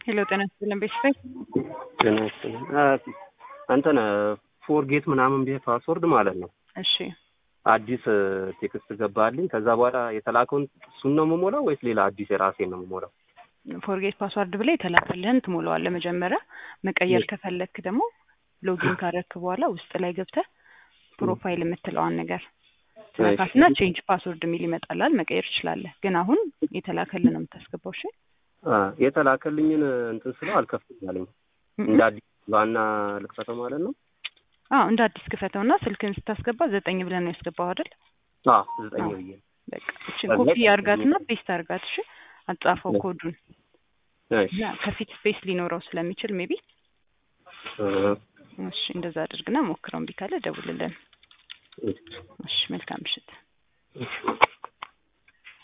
ሄሎ ጤና ይስጥልን ቤተሰብ ጤና ይስጥልን እንትን ፎርጌት ምናምን ብዬ ፓስወርድ ማለት ነው እሺ አዲስ ቴክስት ገባልኝ። ከዛ በኋላ የተላከውን እሱን ነው የምሞላው ወይስ ሌላ አዲስ የራሴን ነው የምሞላው? ፎርጌት ፓስዋርድ ብለህ የተላከልህን ትሞላዋለህ መጀመሪያ። መቀየር ከፈለክ ደግሞ ሎጊን ካረክ በኋላ ውስጥ ላይ ገብተህ ፕሮፋይል የምትለዋን ነገር ትነካትና ቼንጅ ፓስወርድ የሚል ይመጣላል። መቀየር ትችላለህ። ግን አሁን የተላከልህ ነው የምታስገባው። እሺ አ የተላከልኝን እንትን ስለው አልከፍትም አለኝ። እንደ አዲስ ዋና ልክፈተው ማለት ነው። አዎ እንደ አዲስ ክፈተውና ስልክን ስታስገባ ዘጠኝ ብለህ ነው ያስገባው አይደል? አዎ ዘጠኝ ብዬ በቃ እቺን ኮፒ አርጋትና ፔስት አርጋት። እሺ አጻፈው ኮዱን እሺ እና ከፊት ስፔስ ሊኖረው ስለሚችል ሜቢ እሺ እንደዛ አድርግና ሞክረው። እምቢ ካለ ደውልልን። እሺ መልካም ምሽት። እሺ